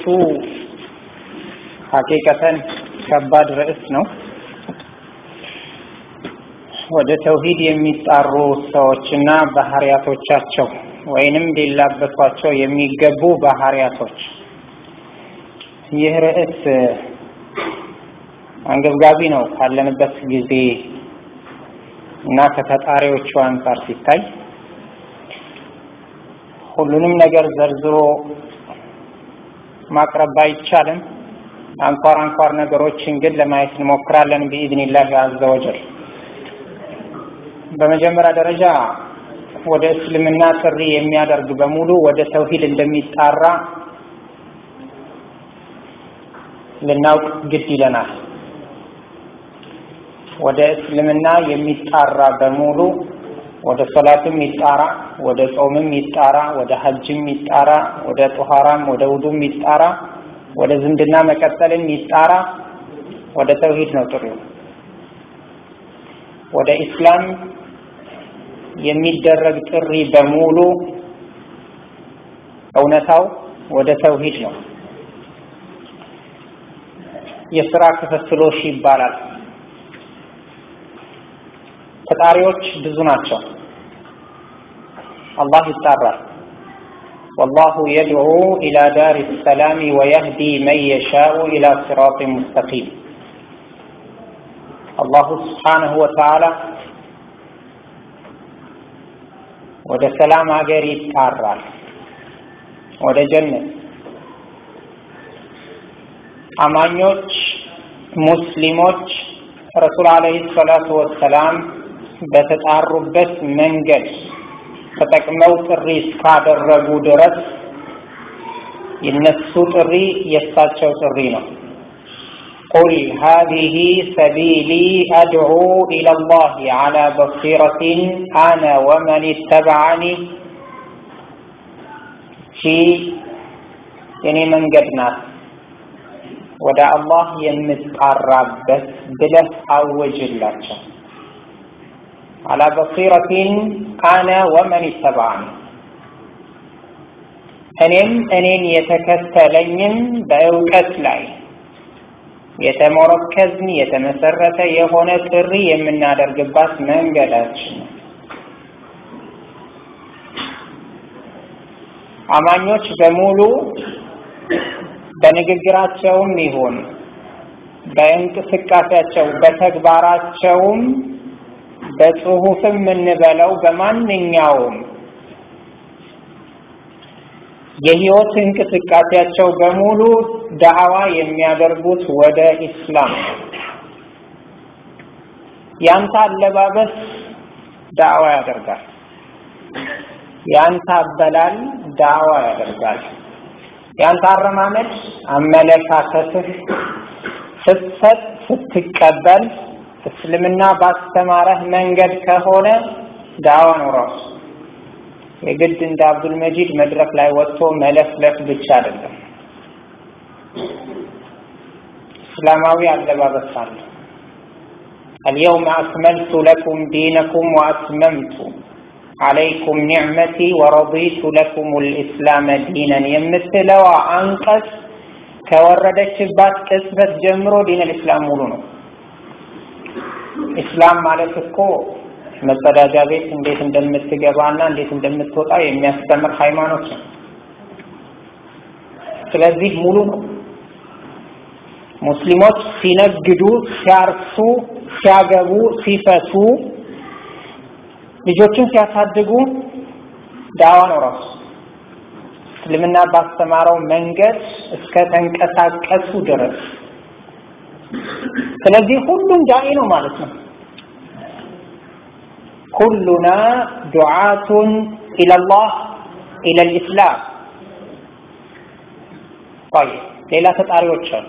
ሀቂቀተን ከባድ ርዕስ ነው። ወደ ተውሂድ የሚጣሩ ሰዎችና ባህሪያቶቻቸው ወይንም ሊላበሷቸው የሚገቡ ባህሪያቶች። ይህ ርዕስ አንገብጋቢ ነው ካለንበት ጊዜ እና ከተጣሪዎቹ አንጻር ሲታይ ሁሉንም ነገር ዘርዝሮ ማቅረብ አይቻልም። አንኳር አንኳር ነገሮችን ግን ለማየት እንሞክራለን ቢኢዝኒላህ አዘ ወጀል። በመጀመሪያ ደረጃ ወደ እስልምና ጥሪ የሚያደርግ በሙሉ ወደ ተውሂድ እንደሚጣራ ልናውቅ ግድ ይለናል። ወደ እስልምና የሚጣራ በሙሉ ወደ ሶላትም ይጣራ፣ ወደ ጾምም ይጣራ፣ ወደ ሐጅም ይጣራ፣ ወደ ጦሃራም ወደ ውዱም ይጣራ፣ ወደ ዝምድና መቀጠልም ይጣራ፣ ወደ ተውሂድ ነው ጥሪው። ወደ ኢስላም የሚደረግ ጥሪ በሙሉ እውነታው ወደ ተውሂድ ነው። የስራ ክፍፍሎሽ ይባላል። ተጣሪዎች ብዙ ናቸው። አላህ ይጣራል። ወላሁ የድዑ ኢላ ዳሪ ሰላሚ ወየህዲ መን የሻኡ ኢላ ሲራጢን ሙስተቂም። አላሁ ስብሓነሁ ወተዓላ ወደ ሰላም ሀገር ይጣራል፣ ወደ ጀነት አማኞች ሙስሊሞች ረሱል አለይሂ ሰላቱ ወሰላም በተጣሩበት መንገድ ተጠቅመው ጥሪ እስካደረጉ ድረስ የነሱ ጥሪ የእሳቸው ጥሪ ነው። ቁል ሃዚሂ ሰቢሊ አድዑ ኢለላህ ዐላ በሲረቲን አነ ወመን ተበዐኒ ቺ የኔ መንገድ ናት ወደ አላህ የምጣራበት ብለህ አወጅላቸው። አላ በሲረቲን አነ ወመን ተበዐኒ እኔም እኔን የተከተለኝም በእውቀት ላይ የተሞረከዝን የተመሰረተ የሆነ ጥሪ የምናደርግባት መንገዳችን ነው። አማኞች በሙሉ በንግግራቸውም ይሁን በእንቅስቃሴያቸው በተግባራቸውም በጽሁፍም የምንበለው በማንኛውም የህይወት እንቅስቃሴያቸው በሙሉ ዳዕዋ የሚያደርጉት ወደ ኢስላም ነው። ያንተ አለባበስ ዳዕዋ ያደርጋል። ያንተ አበላል ዳዕዋ ያደርጋል። ያንተ አረማመድ፣ አመለካከትህ ስትሰጥ፣ ስትቀበል እስልምና ባስተማረህ መንገድ ከሆነ ዳዕዋ ነው ራሱ። የግድ እንደ አብዱል መጂድ መድረክ ላይ ወጥቶ መለፍለፍ ብቻ አይደለም። እስላማዊ አለባበስ አለ። አልየውመ አክመልቱ ለኩም ዲነኩም ወአትመምቱ አለይኩም ኒዕመቲ ወረዲቱ ለኩም ልእስላመ ዲነን የምትለዋ አንቀጽ ከወረደችባት ቅጽበት ጀምሮ ዲን ልእስላም ሙሉ ነው። ኢስላም ማለት እኮ መጸዳጃ ቤት እንዴት እንደምትገባና እንዴት እንደምትወጣ የሚያስተምር ሃይማኖት ነው። ስለዚህ ሙሉ ነው። ሙስሊሞች ሲነግዱ፣ ሲያርሱ፣ ሲያገቡ፣ ሲፈቱ፣ ልጆችን ሲያሳድጉ ዳዋ ነው ራሱ እስልምና ባስተማረው መንገድ እስከ ተንቀሳቀሱ ድረስ። ስለዚህ ሁሉም ዳኢ ነው ማለት ነው። ኩሉና ዱዓቱን ኢለላህ ኢለል ኢስላም። طيب ሌላ ተጣሪዎች አሉ።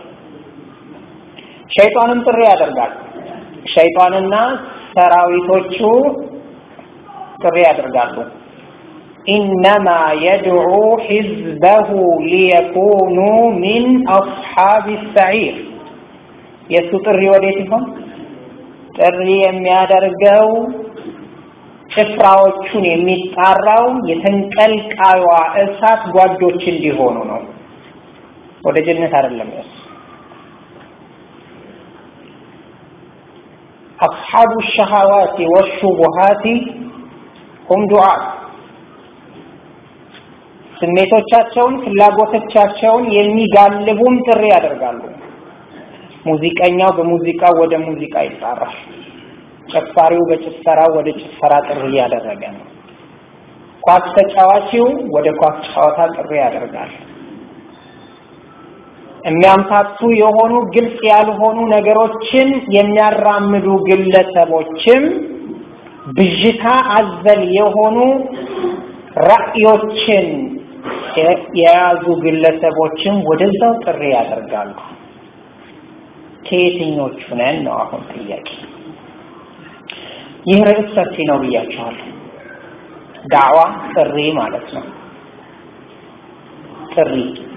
ሸይጣንም ጥሪ ያደርጋል። ሸይጣንና ሰራዊቶቹ ጥሪ ያደርጋሉ። ኢነማ የድዑ ሒዝበሁ ሊየኩኑ ሚን አስሓብ ሰዒር። የእሱ ጥሪ ወዴት ይሆን? ጥሪ የሚያደርገው ጭፍራዎቹን የሚጣራው የተንቀልቃዩዋ እሳት ጓዶች እንዲሆኑ ነው። ወደ ጀነት አይደለም ያስ أصحاب الشهوات والشبهات هم دعاء ስሜቶቻቸውን ፍላጎቶቻቸውን የሚጋልቡም ጥሪ ያደርጋሉ። ሙዚቀኛው በሙዚቃ ወደ ሙዚቃ ይጣራል። ጨፋሪው በጭፈራ ወደ ጭፈራ ጥሪ እያደረገ ነው። ኳስ ተጫዋቺው ወደ ኳስ ጨዋታ ጥሪ ያደርጋል። የሚያምታቱ የሆኑ ግልጽ ያልሆኑ ነገሮችን የሚያራምዱ ግለሰቦችም ብዥታ አዘል የሆኑ ራዕዮችን የያዙ ግለሰቦችም ወደዛው ጥሪ ያደርጋሉ። ከየትኞቹ ነን ነው አሁን ጥያቄ። ይህ ርዕስ ሰፊ ነው ብያችኋለሁ። ዳዕዋ ጥሪ ማለት ነው። ጥሪ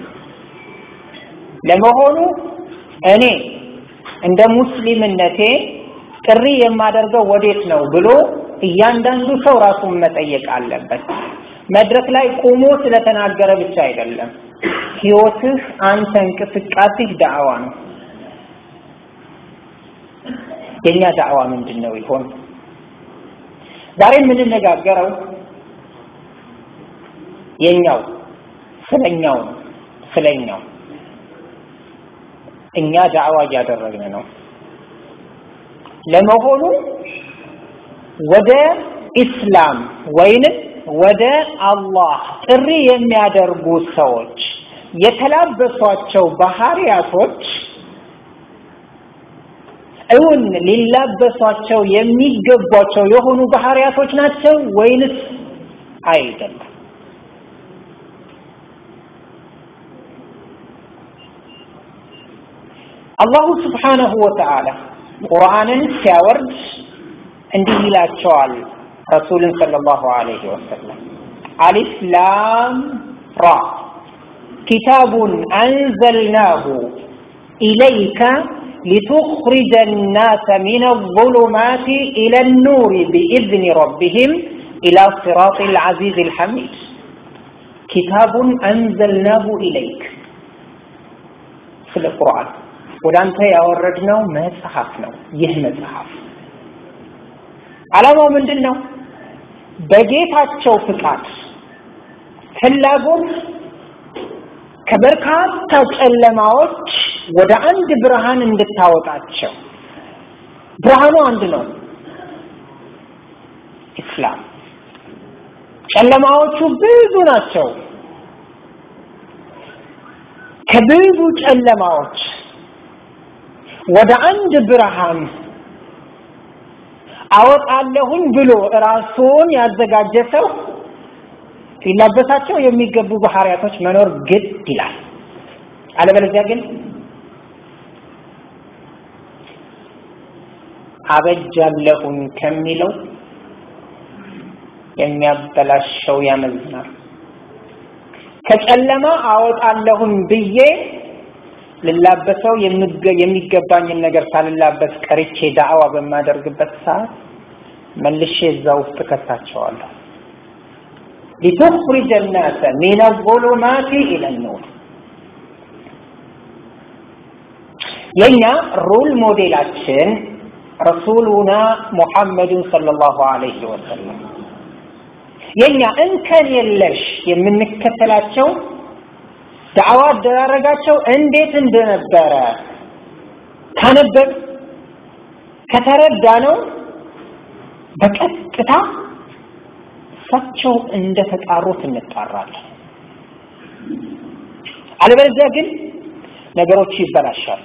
ለመሆኑ እኔ እንደ ሙስሊምነቴ ጥሪ የማደርገው ወዴት ነው ብሎ እያንዳንዱ ሰው ራሱን መጠየቅ አለበት። መድረክ ላይ ቆሞ ስለተናገረ ብቻ አይደለም። ህይወትህ፣ አንተ እንቅስቃሴህ ዳዕዋ ነው። የኛ ዳዕዋ ምንድን ነው ይሆን? ዛሬ የምንነጋገረው የኛው ስለኛው ነው። ስለኛው እኛ ዳዕዋ እያደረግን ነው። ለመሆኑ ወደ ኢስላም ወይንም ወደ አላህ ጥሪ የሚያደርጉ ሰዎች የተላበሷቸው ባህሪያቶች እውን ሊላበሷቸው የሚገቧቸው የሆኑ ባህሪያቶች ናቸው ወይንስ አይደለም? አላሁ ስብሓነሁ ወተዓላ ቁርአንን ሲያወርድ እንዲህ ይላቸዋል ረሱልን ሰለላሁ ዐለይሂ ወሰለም አሊፍ ላም ራ ኪታቡን አንዘልናሁ ኢለይከ لتخرج الناس من الظلمات إلى النور بإذن ربهم إلى صراط العزيز الحميد كتاب أنزلناه إليك في القرآن ወደ አንተ ያወረድነው መጽሐፍ ነው። ይህ መጽሐፍ ዓላማው ምንድን ነው? በጌታቸው ፍቃድ ፍላጎት ከበርካታ ጨለማዎች ወደ አንድ ብርሃን እንድታወጣቸው። ብርሃኑ አንድ ነው፣ ኢስላም። ጨለማዎቹ ብዙ ናቸው። ከብዙ ጨለማዎች ወደ አንድ ብርሃን አወጣለሁኝ ብሎ ራሱን ያዘጋጀ ሰው ሊላበሳቸው የሚገቡ ባህሪያቶች መኖር ግድ ይላል። አለበለዚያ ግን አበጃለሁኝ ከሚለው የሚያበላሸው ያመዝናል። ከጨለማ አወጣለሁኝ ብዬ ልላበሰው የሚገባኝን ነገር ሳልላበስ ቀርቼ ዳዕዋ በማደርግበት ሰዓት መልሼ እዛ ውስጥ ከታቸዋለሁ። ሊቱኽሪጀ ናሰ ሚነ ዙሉማቲ ኢለ ኑር። የኛ ሮል ሞዴላችን ረሱሉና ሙሐመድን ሰለላሁ ዐለይሂ ወሰለም የኛ እንከን የለሽ የምንከተላቸው ዳዕዋ አደራረጋቸው እንዴት እንደነበረ ካነበብ ከተረዳ ነው በቀጥታ እሳቸው እንደተጣሩት እንጣራለን። አለበለዚያ ግን ነገሮች ይበላሻሉ።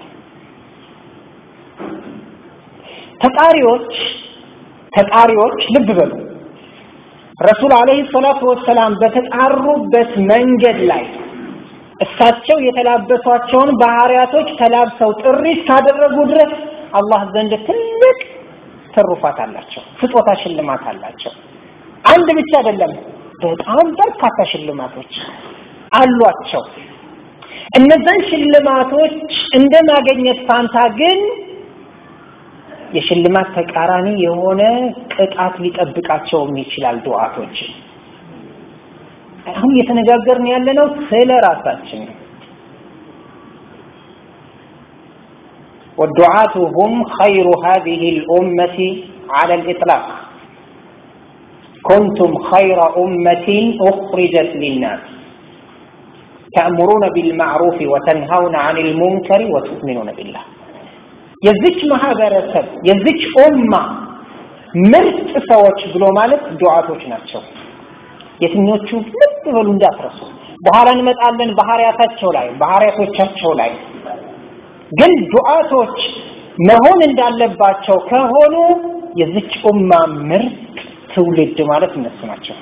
ተጣሪዎች ተጣሪዎች ልብ በሉ ረሱል አለይሂ ሰላቱ ወሰላም በተጣሩበት መንገድ ላይ እሳቸው የተላበሷቸውን ባህሪያቶች ተላብሰው ጥሪ እስካደረጉ ድረስ አላህ ዘንድ ትልቅ ትሩፋት አላቸው፣ ስጦታ ሽልማት አላቸው። አንድ ብቻ አይደለም፣ በጣም በርካታ ሽልማቶች አሏቸው። እነዛን ሽልማቶች እንደ ማገኘት ፋንታ ግን የሽልማት ተቃራኒ የሆነ ቅጣት ሊጠብቃቸውም ይችላል ዱዓቶች። አሁን እየተነጋገርን ያለነው ስለ ራሳችን ነው። والدعاة هم خير هذه الأمة على الإطلاق كنتم خير أمة أخرجت للناس تأمرون بالمعروف وتنهون عن المنكر وتؤمنون بالله የዚች ማህበረሰብ የዚች ኡማ ምርጥ ሰዎች ብሎ ማለት ዱዓቶች ናቸው የትኞቹ ልብ በሉ እንዳትረሱ በኋላ እንመጣለን ባህሪያታቸው ላይ ባህሪያቶቻቸው ላይ ግን ዱዓቶች መሆን እንዳለባቸው ከሆኑ የዚች ኡማ ምርጥ ትውልድ ማለት እነሱ ናቸው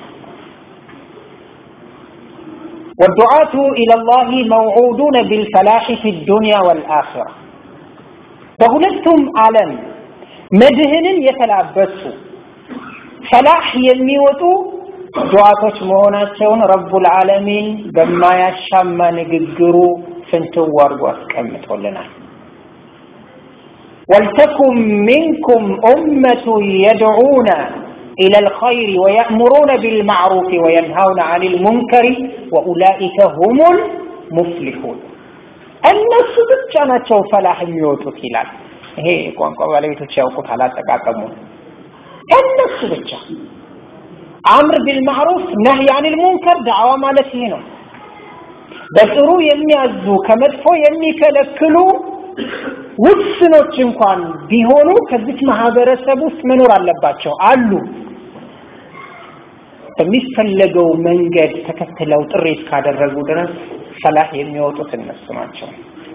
والدعاة إلى الله موعودون بالفلاح في الدنيا والآخرة በሁለቱም ዓለም መድህንን የተላበሱ ፈላህ የሚወጡ ዱዓቶች መሆናቸውን ረቡል ዓለሚን በማያሻማ ንግግሩ ፍንትው አድርጎ አስቀምጦልናል። ወልተኩም ሚንኩም ኡመቱ የድዑነ إلى الخير ويأمرون بالمعروف وينهون عن المنكر وأولئك هم المفلحون እነሱ ብቻ ናቸው ፈላህ የሚወጡት ይላል። ይሄ ቋንቋ ባለቤቶች ያውቁት አላጠቃቀሙ። እነሱ ብቻ አምር ቢልማዕሩፍ ነህይ አኒል ሙንከር ዳዕዋ ማለት ይሄ ነው። በጥሩ የሚያዙ ከመጥፎ የሚከለክሉ ውስኖች እንኳን ቢሆኑ ከዚች ማህበረሰብ ውስጥ መኖር አለባቸው አሉ። በሚፈለገው መንገድ ተከትለው ጥሪ እስካደረጉ ድረስ ፈላህ የሚወጡት እነሱ ናቸው።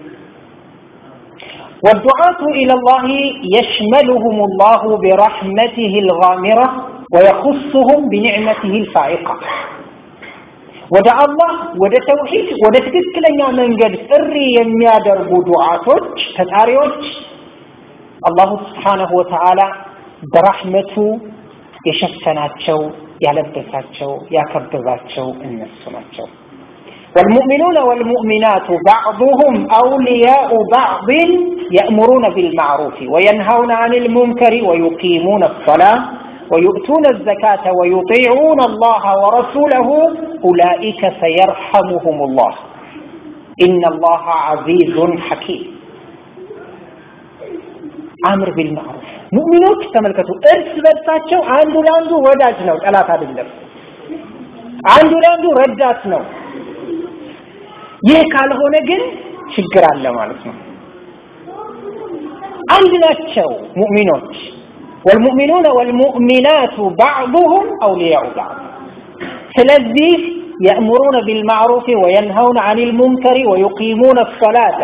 والدعاة إلى الله يشملهم الله برحمته الغامرة ويخصهم بنعمته الفائقة ወደ አላህ ወደ ተውሂድ ወደ ትክክለኛ መንገድ ጥሪ የሚያደርጉ ዱዓቶች ተጣሪዎች አላሁ ስብሓነሁ ወተዓላ በራህመቱ የሸፈናቸው ያለበሳቸው ያከበባቸው እነሱ ናቸው። والمؤمنون والمؤمنات بعضهم أولياء بعض يأمرون بالمعروف وينهون عن المنكر ويقيمون الصلاة ويؤتون الزكاة ويطيعون الله ورسوله أولئك سيرحمهم الله إن الله عزيز حكيم أمر بالمعروف ሙእሚኖች ተመልከቱ እርስ በርሳቸው አንዱ ለአንዱ ወዳጅ ነው ጠላት አይደለም አንዱ ለአንዱ ረዳት ነው ይህ ካልሆነ ግን ችግር አለ ማለት ነው አንድ ናቸው ሙእሚኖች والمؤمنون والمؤمنات بعضهم أولياء بعض ስለዚህ يأمرون بالمعروف وينهون عن المنكر ويقيمون الصلاة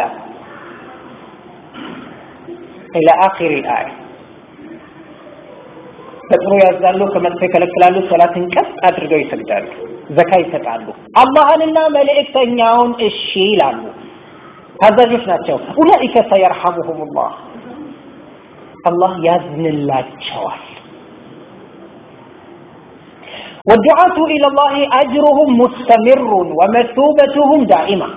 إلى آخر الآية በጥሩ ያዛሉ ከመጥፎ ይከለክላሉ ሰላትን ቀስ አድርገው ይሰግዳሉ ዘካ ይሰጣሉ አላህንና መልእክተኛውን እሺ ይላሉ ታዛዦች ናቸው ኡላኢከ ሰየርሐሙሁም ላህ አላህ ያዝንላቸዋል والدعاة إلى الله أجرهم مستمر ومثوبتهم دائمة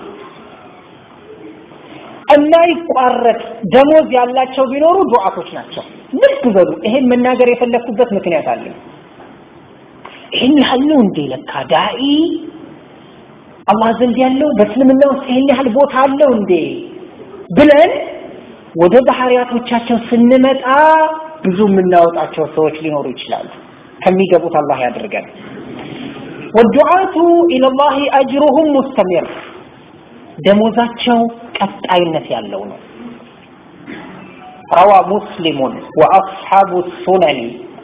የማይቋረጥ ደሞዝ ያላቸው ቢኖሩ ዱዓቶች ናቸው። ልብ በሉ። ይሄን መናገር የፈለኩበት ምክንያት አለ። ይህን ያህል ነው እንዴ ለካ ዳኢ አላህ ዘንድ ያለው በእስልምና ውስጥ ይህን ያህል ቦታ አለው እንዴ ብለን ወደ ባህሪያቶቻቸው ስንመጣ ብዙ የምናወጣቸው ሰዎች ሊኖሩ ይችላሉ። ከሚገቡት አላህ ያድርገን። ወዱዓቱ ኢለላሂ አጅሩሁም ሙስተሚር ደሞዛቸው ቀጣይነት ያለው ነው። ረዋ ሙስሊሙን ወአስሓቡ ሱነኒ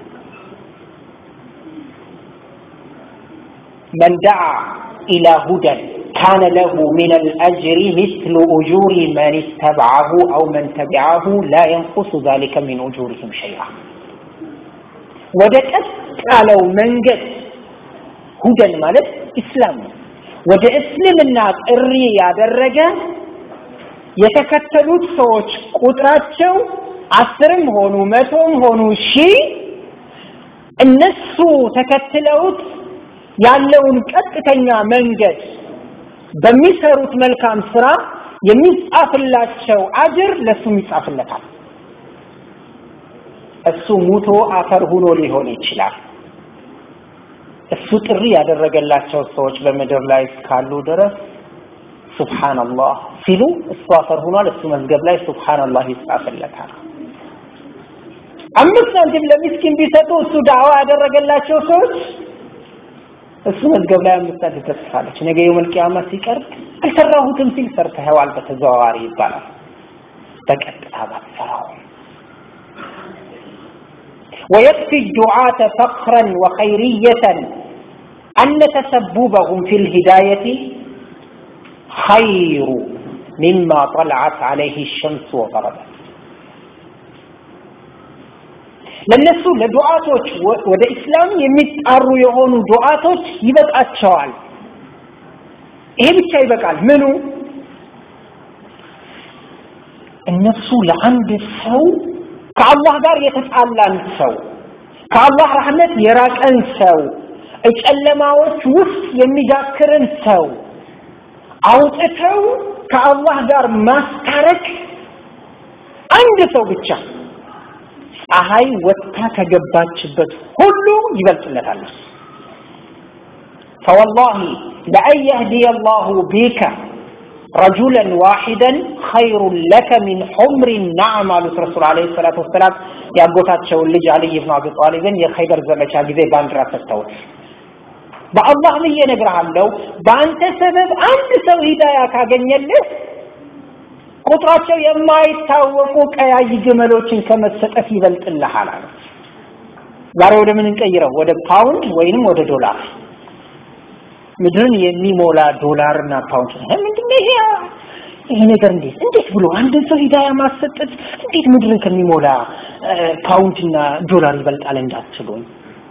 من دعا إلى هدى كان له من الأجر مثل أجور من اتبعه أو من تبعه لا ينقص ذلك من أجورهم شيئا ودكت قالوا من قد هدى مالت إسلام ወደ እስልምና ጥሪ ያደረገ የተከተሉት ሰዎች ቁጥራቸው አስርም ሆኑ መቶም ሆኑ ሺህ እነሱ ተከትለውት ያለውን ቀጥተኛ መንገድ በሚሰሩት መልካም ስራ የሚጻፍላቸው አጅር ለሱም ይጻፍለታል። እሱ ሙቶ አፈር ሁኖ ሊሆን ይችላል። እሱ ጥሪ ያደረገላቸው ሰዎች በምድር ላይ እስካሉ ድረስ ሱብሃንአላህ ሲሉ እሱ አፈር ሆኗል እሱ መዝገብ ላይ ሱብሃንአላህ ይጻፍለታል አምስት ሳንቲም ለሚስኪን ቢሰጡ እሱ ዳዕዋ ያደረገላቸው ሰዎች እሱ መዝገብ ላይ አምስት ሳንቲም ተጽፋለች ነገ የውመል ቂያማ ሲቀርብ አልሰራሁትም ሲል ሰርተኸዋል በተዘዋዋሪ ይባላል በቀጥታ ባትሰራው ويكفي الدعاة فخرا وخيرية أن تسببهم في الهداية خير مما طلعت عليه الشمس وغربت ለነሱ ለዱዓቶች ወደ እስላም የሚጣሩ የሆኑ ዱዓቶች ይበቃቸዋል ይሄ ብቻ ይበቃል ምኑ እነሱ ለአንድ ሰው ከአላህ ጋር የተጣላን ሰው ከአላህ ረህመት የራቀን ሰው ጨለማዎች ውስጥ የሚዳክርን ሰው አውጥተው ከአላህ ጋር ማስታረቅ አንድ ሰው ብቻ ፀሐይ ወጥታ ከገባችበት ሁሉ ይበልጥለታል فوالله لأن يهدي الله بك رجلا واحدا خير لك من حمر النعم على الرسول عليه الصلاة والسلام ያጎታቸውን ልጅ አልይ ብን አቢ ጣሊብን የኸይበር ዘመቻ ጊዜ ባንዲራ ሰጥተውት በአላህ ብዬ እነግርሃለሁ በአንተ ሰበብ አንድ ሰው ሂዳያ ካገኘልህ ቁጥራቸው የማይታወቁ ቀያይ ግመሎችን ከመሰጠት ይበልጥልሃል አለ ዛሬ ወደ ምን እንቀይረው ወደ ፓውንድ ወይንም ወደ ዶላር ምድርን የሚሞላ ዶላርና ፓውንድ ምንድነው ይሄ ይሄ ነገር እንዴት እንዴት ብሎ አንድን ሰው ሂዳያ ማሰጠት እንዴት ምድርን ከሚሞላ ፓውንድና ዶላር ይበልጣል እንዳትሉኝ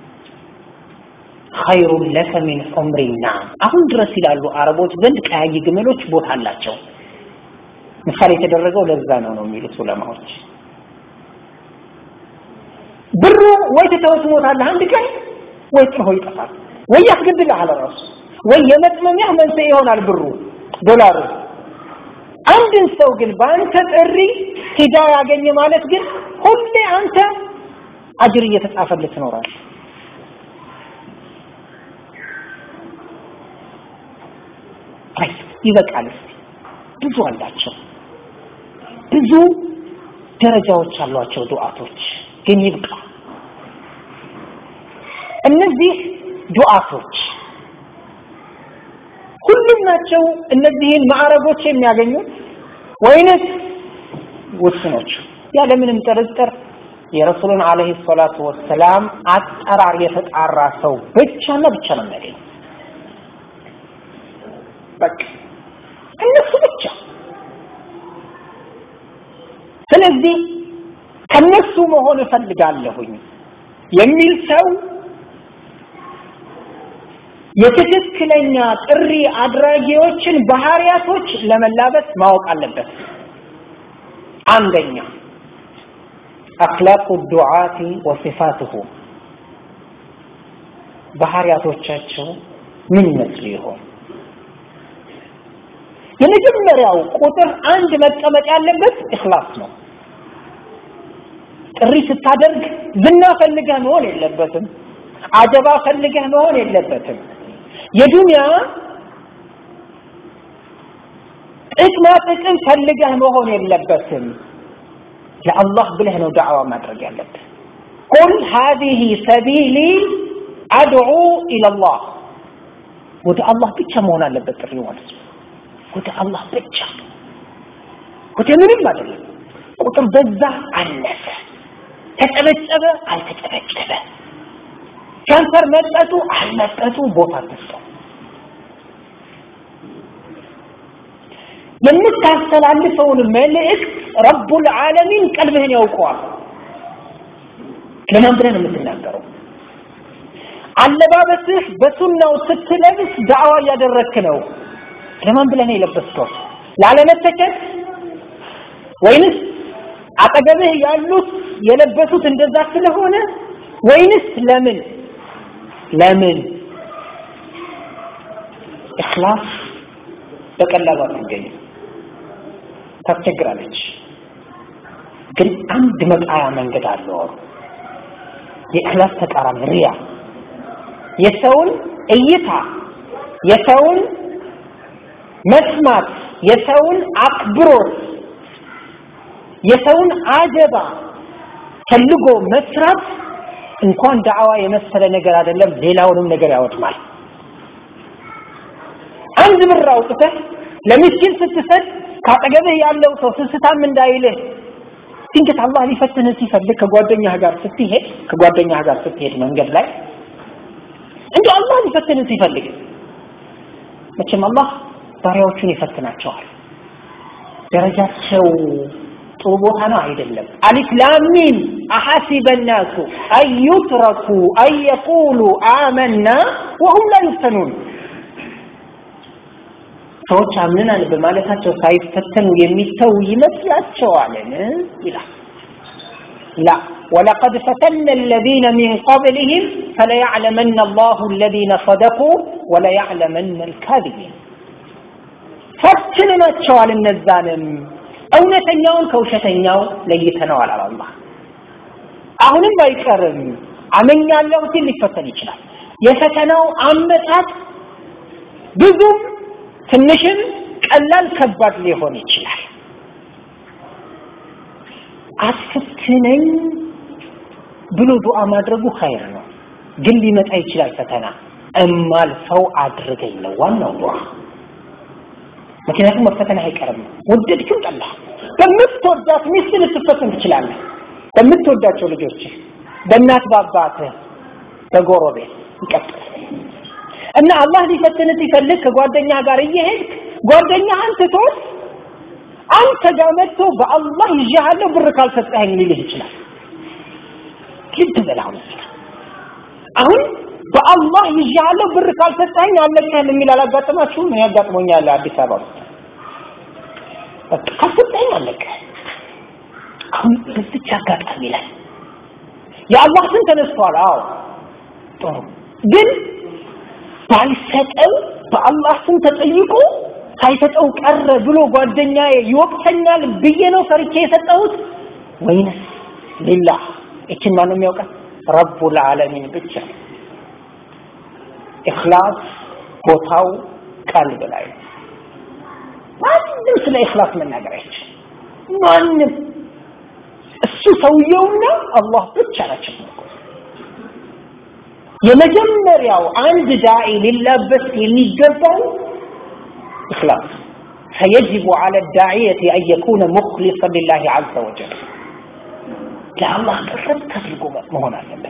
ኸይሩን ለከ ሚን ዑምሪና አሁን ድረስ ይላሉ አረቦች ዘንድ ቀያይ ግመሎች ቦታ አላቸው ምሳሌ የተደረገው ለዛ ነው ነው የሚሉት ዑለማዎች ብሩ ወይ ትተኸው ትሞታለህ አንድ ቀን ወይ ጥሎ ይጠፋል ወይ ያስገድልሃል ራሱ ወይ የመጥመሚያ መንስኤ ይሆናል ብሩ ዶላሩ አንድን ሰው ግን በአንተ ጥሪ ሂዳ ያገኘ ማለት ግን ሁሌ አንተ አጅር እየተጻፈልህ ትኖራለህ ይበቃል ብዙ አላቸው ብዙ ደረጃዎች አሏቸው ዱዓቶች ግን ይብቃ እነዚህ ዱዓቶች ሁሉም ናቸው እነዚህን ማዕረጎች የሚያገኙት ወይንስ ውስኖቹ ያለምንም ጥርጥር የረሱሉን አለይሂ ሰላቱ ወሰላም አጠራር የተጣራ ሰው ብቻና ብቻ ነው የሚያገኘው በቃ እነሱ ብቻ ስለዚህ ከነሱ መሆን እፈልጋለሁኝ የሚል ሰው የትክክለኛ ጥሪ አድራጊዎችን ባህሪያቶች ለመላበስ ማወቅ አለበት አንደኛ አክላቁ ዱዓቲ ወሲፋትሁ ባህሪያቶቻቸው ምን ይመስሉ ይሆን የመጀመሪያው ቁጥር አንድ መቀመጥ ያለበት እክላስ ነው ጥሪ ስታደርግ ዝና ፈልገህ መሆን የለበትም አጀባ ፈልገህ መሆን የለበትም የዱንያ ጥቅማ ጥቅም ፈልገህ መሆን የለበትም ለአላህ ብለህ ነው ዳዕዋ ማድረግ ያለብህ ቁል ሀዚህ ሰቢሊ አድዑ ኢለላህ ወደ አላህ ብቻ መሆን አለበት ጥሪ ማለት ነው ወደ አላህ ብቻ ወደ ምንም አይደለም ቁጥር በዛ አነሰ ተጨበጨበ አልተጨበጨበ ከንፈር መጠጡ አልመጠጡ ቦታ ተሰጠው የምታስተላልፈውን መልእክት ረቡል ዓለሚን ቀልብህን ያውቀዋል ለማን ብለህ ነው የምትናገረው አለባበስህ በሱናው ስትለብስ ዳዕዋ እያደረክ ነው ለማን ብለህ ነው የለበስከው ላለመተቸት ወይንስ አጠገብህ ያሉት የለበሱት እንደዛ ስለሆነ ወይንስ ለምን ለምን እክላስ በቀላሉ አትገኝም ታስቸግራለች ግን አንድ መጣያ መንገድ አለው የእክላስ ተቃራኒ ሪያ የሰውን እይታ የሰውን መስማት የሰውን አክብሮት የሰውን አጀባ ፈልጎ መስራት እንኳን ዳዕዋ የመሰለ ነገር አይደለም ሌላውንም ነገር ያወድማል አንድ ብር አውጥተህ ለምስኪን ስትሰጥ ካጠገብህ ያለው ሰው ስስታም እንዳይልህ ድንገት አላህ ሊፈትንህ ሲፈልግ ከጓደኛህ ጋር ስትሄድ ከጓደኛህ ጋር ስትሄድ መንገድ ላይ እንዲ አላህ ሊፈትንህ ሲፈልግ መቼም አላህ ባሪያዎቹን ይፈትናቸዋል ደረጃቸው ጥሩ ቦታ ነው አይደለም አሊፍ ላም ሚም አሐሲበ الناس أن يتركوا أن يقولوا آمنا وهم لا يفتنون ሰዎች አምነናል በማለታቸው ሳይፈተኑ የሚተው ይመስላቸዋልን ይላል ላ ولقد فتنا الذين من قبلهم فليعلمن الله الذين صدقوا وليعلمن الكاذبين ፈትነናቸዋል እነዛንም እውነተኛውን ከውሸተኛው ለይተነዋል አለ አላህ አሁንም አይቀርም አመኛለሁ ሲል ሊፈተን ይችላል የፈተናው አመጣጥ ብዙም ትንሽም ቀላል ከባድ ሊሆን ይችላል አስፈትነኝ ብሎ ዱዓ ማድረጉ ኸይር ነው ግን ሊመጣ ይችላል ፈተና እማልፈው አድርገኝ ነው ዋናው ዱዓ ምክንያቱም መፈተን አይቀርም ወደድክም ጠላ በምትወዳት ሚስት ልትፈተን ትችላለህ በምትወዳቸው ልጆች በእናት በአባትህ በጎረቤት ይቀጥል እና አላህ ሊፈትን ሲፈልግ ከጓደኛ ጋር እየሄድክ ጓደኛህን ትቶት አንተ ጋር መጥቶ በአላህ ይዣሃለሁ ብር ካልሰጠኸኝ ሊልህ ይችላል ልብ በል አሁን አሁን በአላህ ይዣሃለሁ ብር ካልሰጠኸኝ አለቅህም የሚል አላጋጠማችሁም እኔ ያጋጥሞኛል አዲስ አበባ ውስጥ ካልሰጠኸኝ አለቅህ አሁን በዚች አጋጣሚ ላይ የአላህ ስም ተነስቷል አዎ ጥሩ ግን ባልሰጠው በአላህ ስም ተጠይቆ ሳይሰጠው ቀረ ብሎ ጓደኛዬ ይወቅተኛል ብዬ ነው ፈርቼ የሰጠሁት ወይንስ ሊላህ እችን ማን ነው የሚያውቃት ረቡል ዓለሚን ብቻ ኢኽላስ ቦታው ቀልብ ላይ ማንም ስለ ኢኽላስ መናገር አይችልም ማንም እሱ ሰውየውና አላህ ብቻ ናቸው የመጀመሪያው አንድ ዳዒ ሊላበስ የሚገባው إخلاص فيجب على الداعية أن يكون مخلصا لله عز وجل لا الله قرب تفلقوا مهون على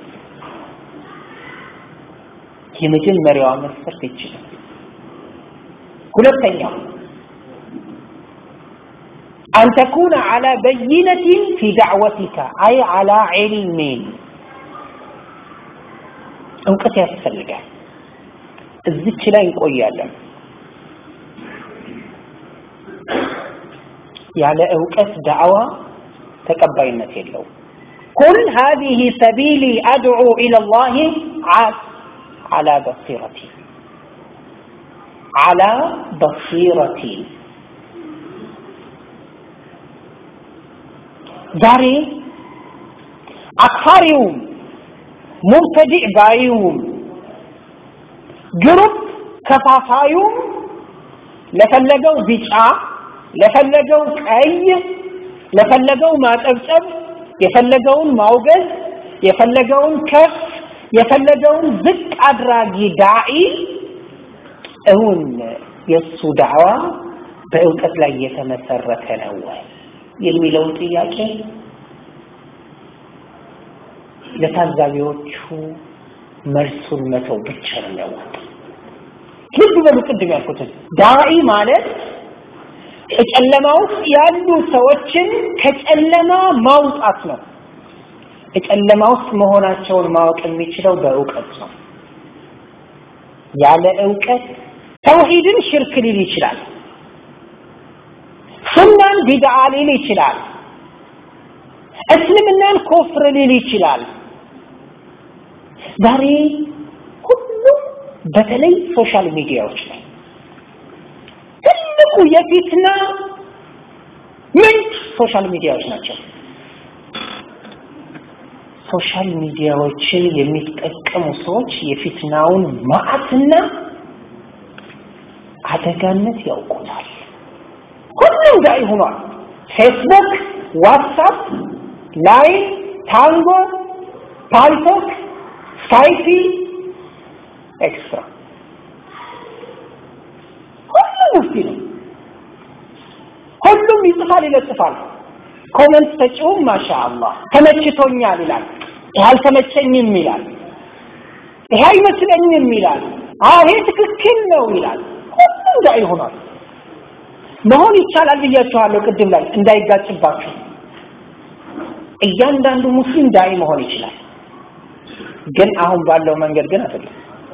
የመጀመሪያዋ መስፈርት ይችላል ሁለተኛው أن تكون على بينة في دعوتك أي على علم እውቀት ያስፈልጋል እዚች ላይ እንቆያለን ያለ እውቀት ዳዕዋ ተቀባይነት የለው قل هذه سبيلي أدعو إلى الله على بصيرتي على بصيرتي ዛሬ አክፋሪውም ሙብተዲዕ ባዩም ግሩፕ ከፋፋዩም ለፈለገው ቢጫ ለፈለገው ቀይ ለፈለገው ማጨብጨብ የፈለገውን ማውገዝ የፈለገውን ከፍ የፈለገውን ዝቅ አድራጊ ዳዒ እውን የእሱ ዳዕዋ በእውቀት ላይ የተመሰረተ ነው ወይ የሚለውን ጥያቄ ለታዛቢዎቹ መልሱን መተው ብቻ ነው የሚያዋጣው ልብ በሉ ቅድም ያልኩትን ዳዒ ማለት ጨለማ ውስጥ ያሉ ሰዎችን ከጨለማ ማውጣት ነው ጨለማ ውስጥ መሆናቸውን ማወቅ የሚችለው በእውቀት ነው ያለ እውቀት ተውሂድን ሽርክ ሊል ይችላል ሱናን ቢድዓ ሊል ይችላል እስልምናን ኮፍር ሊል ይችላል ዛሬ ሁሉም በተለይ ሶሻል ሚዲያዎች ላይ ትልቁ የፊትና ምንጭ ሶሻል ሚዲያዎች ናቸው ሶሻል ሚዲያዎችን የሚጠቀሙ ሰዎች የፊትናውን ማዕትና አደጋነት ያውቁታል። ሁሉም ዳኢ ሆኗል። ፌስቡክ፣ ዋትሳፕ፣ ላይን፣ ታንጎ፣ ፓልቶክ፣ ስካይፒ ኤክስትራ ሁሉም ሙፍቲ ነው። ሁሉም ይጽፋል፣ ይለጥፋል። ኮመንት ሰጪውም ማሻአላህ ተመችቶኛል ይላል። ይህ አልተመቸኝም ይላል። ይሄ አይመስለኝም ይላል። አዎ ይሄ ትክክል ነው ይላል። ሁሉም ዳኢ ሆኗል። መሆን ይቻላል ብያችኋለሁ ቅድም ላይ እንዳይጋጭባችሁ። እያንዳንዱ ሙስሊም ዳኢ መሆን ይችላል። ግን አሁን ባለው መንገድ ግን አይደለም።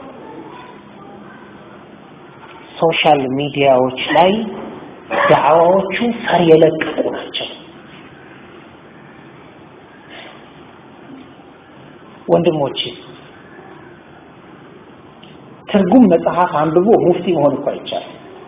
ሶሻል ሚዲያዎች ላይ ዳዕዋዎቹ ፈር የለቀቁ ናቸው። ወንድሞቼ ትርጉም መጽሐፍ አንብቦ ሙፍቲ መሆን እኮ አይቻልም።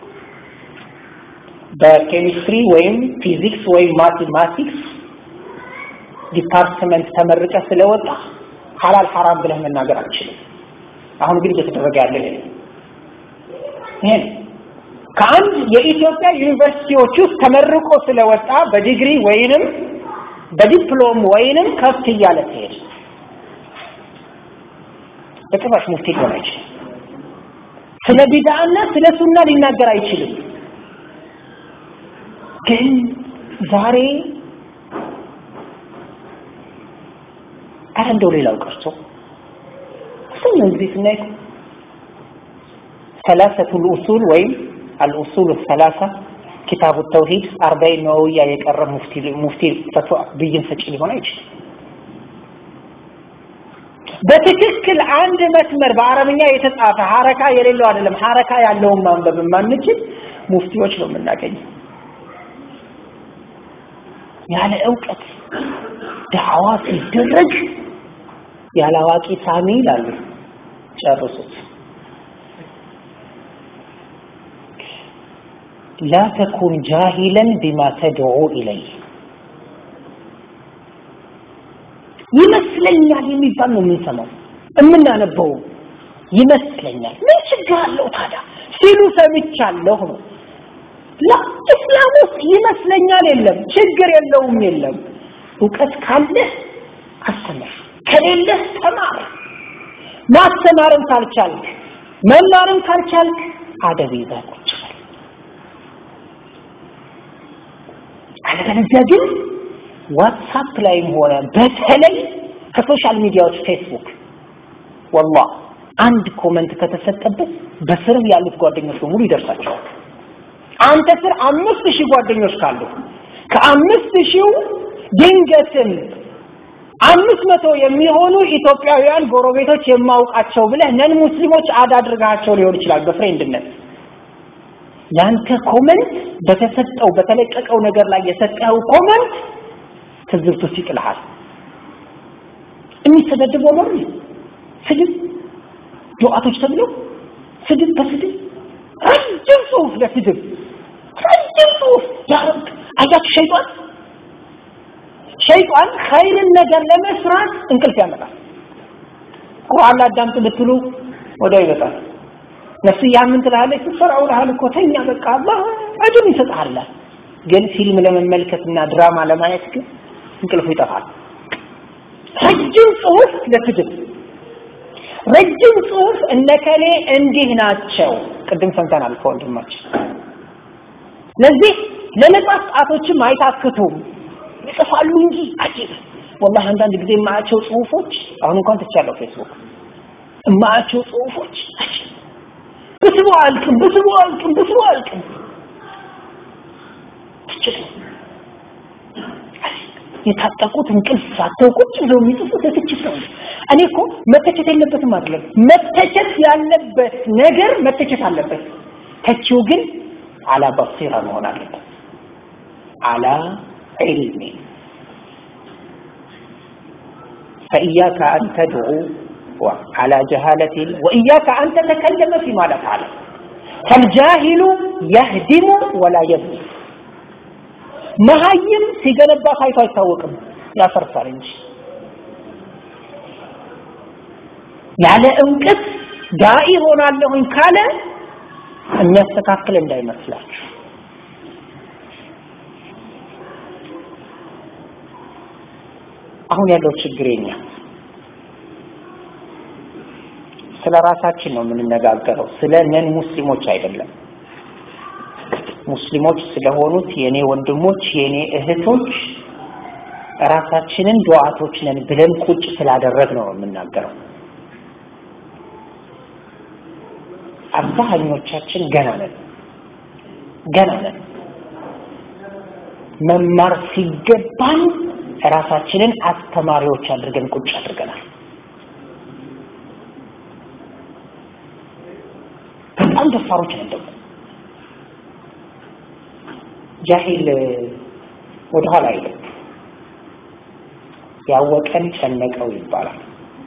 በኬሚስትሪ ወይም ፊዚክስ ወይም ማቴማቲክስ ዲፓርትመንት ተመርቀ ስለወጣ ሐላል ሐራም ብለህ መናገር አትችልም። አሁን ግን እየተደረገ ያለ ይሄ ይሄ ከአንድ የኢትዮጵያ ዩኒቨርሲቲዎች ውስጥ ተመርቆ ስለወጣ በዲግሪ ወይንም በዲፕሎም ወይንም ከፍ እያለ ሲሄድ በጭራሽ ሙፍቲ ሊሆን አይችልም። ስለ ቢድዓና ስለ ሱና ሊናገር አይችልም። ግን ዛሬ አረ እንደው ሌላው ቀርቶ አብዛኛውን ጊዜ ስናይ ሰላሰቱ ልኡሱል ወይም አልኡሱል ሰላሳ ኪታቡ ተውሂድ አርባዒን ነወዊያ የቀረ ሙፍቲ ሙፍቲ ፈትዋ ብይን ሰጪ ሊሆን አይችልም። በትክክል አንድ መስመር በአረብኛ የተጻፈ ሐረካ የሌለው አይደለም፣ ሐረካ ያለውን ማንበብ የማንችል ሙፍቲዎች ነው የምናገኘው። ያለ እውቀት ዳዕዋ ሲደረግ ያለ አዋቂ ሳሚ ይላሉ። ጨርሱት። ላ ተኩን ጃሂለን ቢማ ተድዑ ኢለይህ ይመስለኛል የሚባል ነው የምንሰማው የምናነበው ይመስለኛል ምን ችግር አለው ታዲያ ሲሉ ሰምቻለሁ ነው ላ እስላም ውስጥ ይመስለኛል የለም ችግር የለውም የለም እውቀት ካለህ አስተምር ከሌለህ ተማር ማስተማርም ካልቻልክ መማርም ካልቻልክ አደብ ይዘህ ቁጭ በል አለበለዚያ ግን ዋትሳፕ ላይም ሆነ በተለይ ከሶሻል ሚዲያዎች ፌስቡክ ወላሂ አንድ ኮመንት ከተሰጠበት በስር ያሉት ጓደኞች በሙሉ ይደርሳቸዋል። አንተ ስር አምስት ሺህ ጓደኞች ካሉ ከአምስት ሺው ድንገትም አምስት መቶ የሚሆኑ ኢትዮጵያውያን ጎረቤቶች የማውቃቸው ብለህ ነን ሙስሊሞች አድ አድርጋቸው ሊሆን ይችላል በፍሬንድነት ያንተ ኮመንት በተሰጠው በተለቀቀው ነገር ላይ የሰጠኸው ኮመንት ትዝብት ውስጥ ይጥልሃል። የሚሰደድበው ነው ስድብ ዱዓቶች ተብለው ስድብ በስድብ ረጅም ጽሁፍ ለስድብ ረጅም ጽሁፍ ያረብ አያችሁ ሸይጣን ሸይጣን ኸይርን ነገር ለመስራት እንቅልፍ ያመጣል። ቁርአን ላዳምጥ ብትሉ ወዲያው ይበጣል። ነፍስያ ምን ትላለች? ስትሰራው ልሃል እኮ ተኛ በቃ አላህ አጅር ይሰጥሃል። ግን ፊልም ለመመልከትና ድራማ ለማየት ግን እንቅልፉ ይጠፋል። ረጅም ጽሁፍ ለስድብ ረጅም ጽሁፍ እነከሌ እንዲህ ናቸው። ቅድም ሰምተናል ከወንድማችን። ለዚህ ለነጻ ጣቶችም አይታክቱም ይጽፋሉ እንጂ አጂብ ወላሂ አንዳንድ ጊዜ የማያቸው ጽሁፎች አሁን እንኳን ትቻለሁ ፌስቡክ የማያቸው ጽሁፎች አጂብ ብስቡ አልቅም ብስቡ አልቅም ብስቡ አልቅም ትችል የታጠቁት እንቅልፍ ሳተው ቁጭ ብለው የሚጽፉት ለትችት ነው። እኔ እኮ መተቸት የለበትም አይደለም። መተቸት ያለበት ነገር መተቸት አለበት። ተቺው ግን አላ በሲራ መሆን አለበት። አላ ዒልሚ فإياك أن تدعو على جهالة وإياك أن تتكلم فيما لا تعلم فالجاهل يهدم ولا يبني መሀይም ሲገነባ ታይቶ አይታወቅም፣ ያፈርሳል እንጂ ያለ እውቀት ዳኢ ሆናለሁኝ ካለ የሚያስተካክል እንዳይመስላችሁ አሁን ያለው ችግር የኛ ስለ ራሳችን ነው የምንነጋገረው ስለ ነን ሙስሊሞች አይደለም ሙስሊሞች ስለሆኑት የኔ ወንድሞች የኔ እህቶች ራሳችንን ዱዓቶች ነን ብለን ቁጭ ስላደረግ ነው የምናገረው አብዛኞቻችን ገና ነን ገና ነን መማር ሲገባን ራሳችንን አስተማሪዎች አድርገን ቁጭ አድርገናል በጣም ደፋሮች ነን ደግሞ ጃሂል ወደኋላ አይልም ያወቀን ጨነቀው ይባላል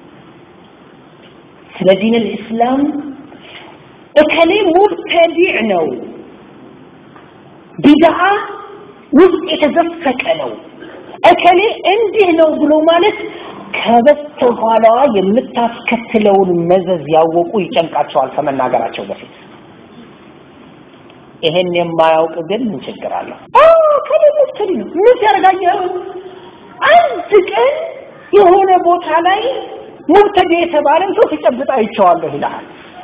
ስለ ዲን ልእስላም እከሌ ሙብተዲዕ ነው ቢድዓ ውስጥ የተዘፈቀ ነው እከሌ እንዲህ ነው ብሎ ማለት ከበስተኋላዋ የምታስከትለውን መዘዝ ያወቁ ይጨንቃቸዋል ከመናገራቸው በፊት ይሄን የማያውቅ ግን ምን ችግር አለው ከሌ ሙብተዲ ነው ምን ያደርጋኛል አንድ ቀን የሆነ ቦታ ላይ ሙብተዲ የተባለን ሰው ሲጨብጥ አይቼዋለሁ ይልሃል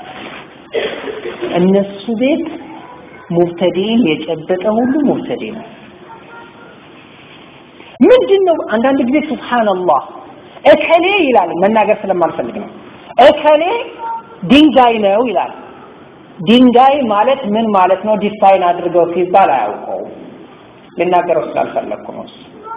እነሱ ቤት ሙብተዲን የጨበጠ ሁሉ ሙብተዲ ነው ምንድን ነው አንዳንድ ጊዜ ሱብሃንአላህ እከሌ ይላል መናገር ስለማልፈልግ ነው እከሌ ድንጋይ ነው ይላል ድንጋይ ማለት ምን ማለት ነው ዲፋይን አድርገው ሲባል አያውቀው ልናገረው ስላልፈለግኩ ነው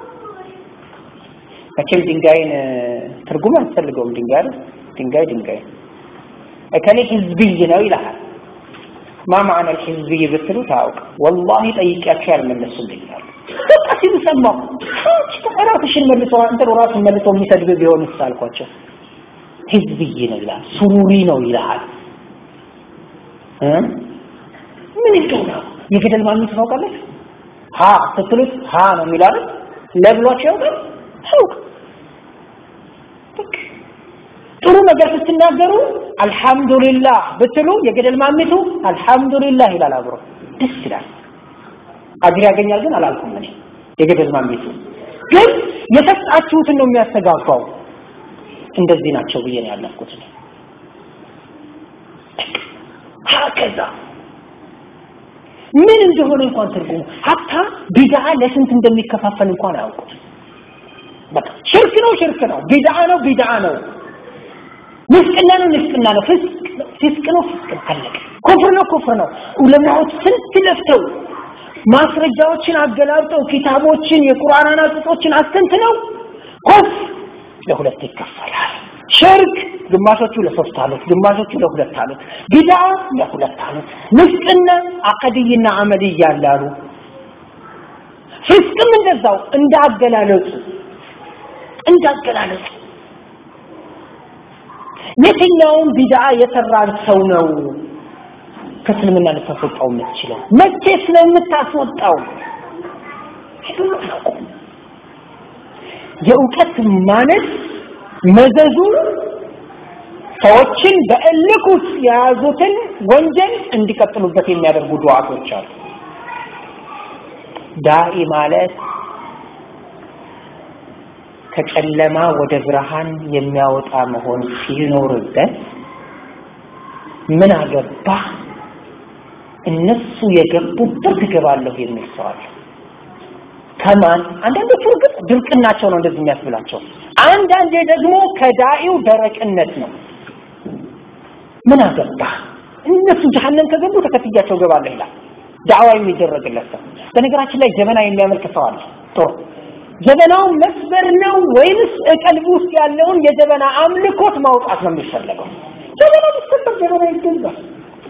መቼም ድንጋይን ትርጉም አያስፈልገውም ድንጋይ ድንጋይ ድንጋይ እከሌ ህዝብይ ነው ይልሃል ማ ማዕነ ህዝብይ ብትሉ ታውቅ ወላሂ ጠይቂያቸው ያልመለሱልኛል በቃ ሲሉ ሰማሁ ራስሽን መልሶ አንተን ራሱን መልሶ የሚሰድብ ቢሆን አልኳቸው ህዝብይ ነው ይላል ሱሩሪ ነው ይልሃል ምን ይገኛል የገደል ማግኘት ታውቃለች ሀ ስትሉት ሀ ነው የሚላል ለብሏቸው ያውቃል ታውቅ ጥሩ ነገር ስትናገሩ አልহামዱሊላህ ብትሉ የገደል ማሚቱ አልহামዱሊላህ ይላል አብሮ ደስ ይላል አጅር ያገኛል ግን አላልኩም እኔ የገደል ማሚቱ ግን የሰጣችሁትን ነው የሚያስተጋባው እንደዚህ ናቸው ብዬ ነው ያለፍኩት ሀከዛ ምን እንደሆነ እንኳን ትርጉሙ ሀታ ቢድዓ ለስንት እንደሚከፋፈል እንኳን አያውቁት በቃ ሽርክ ነው ሽርክ ነው ቢድዓ ነው ቢድዓ ነው ምስቅና ነው ምስቅና ነው ፊስቅ ነው ፊስቅ አለቀ ኩፍር ነው ኩፍር ነው ዑለማዎች ስንት ለፍተው ማስረጃዎችን አገላብጠው ኪታቦችን የቁርአን አናቅጾችን አስተንትነው ኩፍ ለሁለት ይከፈላል ሽርክ ግማሾቹ ለሶስት አሉት ግማሾቹ ለሁለት አሉት ቢድዓ ለሁለት አሉት ምስቅና አቀድይና አመልይ ያላሉ ፊስቅም እንደዛው እንዳገላለጹ እንዳገላለጹ የትኛውን ቢድዓ የሰራን ሰው ነው ከእስልምና ልታስወጣው የምትችለው መቼ ስለምታስወጣው የእውቀት ማነት መዘዙ ሰዎችን በእልክ ውስጥ የያዙትን ወንጀል እንዲቀጥሉበት የሚያደርጉ ዱዓቶች አሉ ዳኢ ማለት ከጨለማ ወደ ብርሃን የሚያወጣ መሆን ሲኖርበት ምን አገባ እነሱ የገቡበት እገባለሁ የሚል ሰው አለ ከማን አንዳንዶቹ እርግጥ ድርቅናቸው ነው እንደዚህ የሚያስብላቸው አንዳንዴ ደግሞ ከዳኢው ደረቅነት ነው ምን አገባ እነሱ ጀሃነም ከገቡ ተከትያቸው ገባለሁ ይላል ዳዕዋ የሚደረግለት ሰው በነገራችን ላይ ጀበና የሚያመልክ ሰው አለ ጥሩ ጀበናውን መስበር ነው ወይንስ ቀልብ ውስጥ ያለውን የጀበና አምልኮት ማውጣት ነው የሚፈለገው ጀበና ቢሰበር ጀበና ይገዛል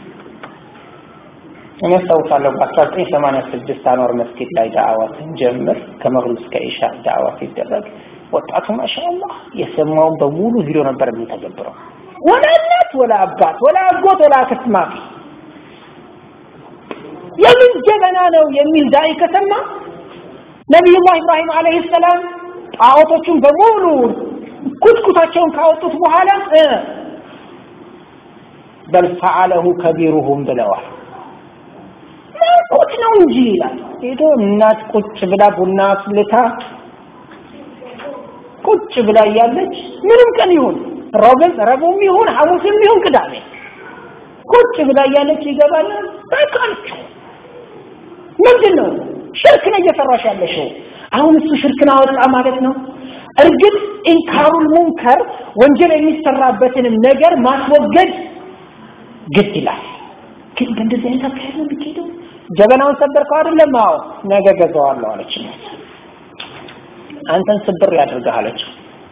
እኔ አስታውሳለሁ በ1986 አኗር መስጊድ ላይ ዳዕዋ ስንጀምር ከመግሪብ እስከ ኢሻ ዳዕዋ ሲደረግ ወጣቱ ማሻአላህ የሰማውን በሙሉ ቪዲዮ ነበር የሚተገብረው ወላ እናት ወላ አባት ወላ አጎት ወላ አክስት ማፊ የምን ጀበና ነው የሚል ዳይ ከሰማ ነቢዩላህ ኢብራሂም አለይሂ ሰላም ጣዖቶቹን በሙሉ ኩትኩታቸውን ካወጡት በኋላ በል ፈዓለሁ ከቢሩሁም ብለዋል ናፍቆት ነው እንጂ ይላል። ሄዶ እናት ቁጭ ብላ ቡና አፍልታ ቁጭ ብላ እያለች ምንም ቀን ይሁን ረቡዕ ረቡዕም ይሁን ሐሙስም ይሁን ቅዳሜ ቁጭ ብላ እያለች ይገባል። በቃልቹ ምንድን ነው ሽርክ ነው እየሰራሽ ያለሽው። አሁን እሱ ሽርክን አወጣ ማለት ነው። እርግጥ ኢንካሩል ሙንከር ወንጀል የሚሰራበትንም ነገር ማስወገድ ግድ ይላል። ግን በእንደዚህ አይነት አካሄድ ነው የሚካሄደው። ጀበናውን ሰበርከው አይደለም? አዎ ነገ ገዛዋለሁ አለች። አንተን ስብር ያድርግህ አለችው።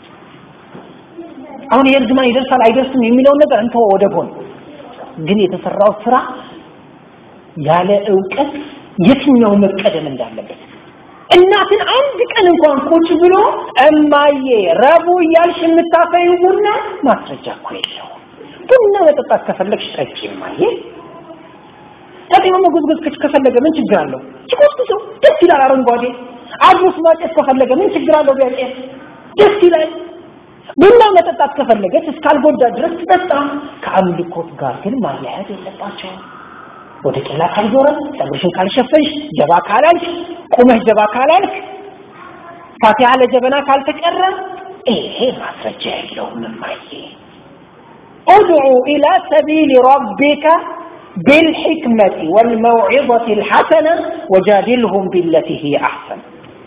አሁን ይሄ እርግማን ይደርሳል አይደርስም የሚለውን ነገር እንተው ወደ ጎን። ግን የተሰራው ስራ ያለ እውቀት የትኛው መቀደም እንዳለበት እናትን አንድ ቀን እንኳን ቁጭ ብሎ እማዬ ረቡ እያልሽ የምታፈዩ ቡና ማስረጃ እኮ የለው። ቡና መጠጣት ከፈለግሽ ጠጪ እማዬ። ጠጤማ መጎዝጎዝ ከፈለገ ምን ችግር አለው? ሲቆስቁሰው ደስ ይላል። አረንጓዴ አድሮስ ማጨስ ከፈለገ ምን ችግር አለው? ቢያጨስ ደስ ይላል። ቡና መጠጣት ከፈለገች እስካልጎዳ ድረስ ትጠጣ። ከአምልኮት ጋር ግን ማያያዝ የለባቸውም። ወደ ቄላ ካልዞረ ፀጉርሽን ካልሸፈንሽ ጀባ ካላልሽ ቁመሽ ጀባ ካላልክ ፋቲሃ ለጀበና ካልተቀረ ይሄ ማስረጃ የለውም እማዬ ادعو إلى سبيل ربك بالحكمة والموعظة الحسنة وجادلهم بالتي هي أحسن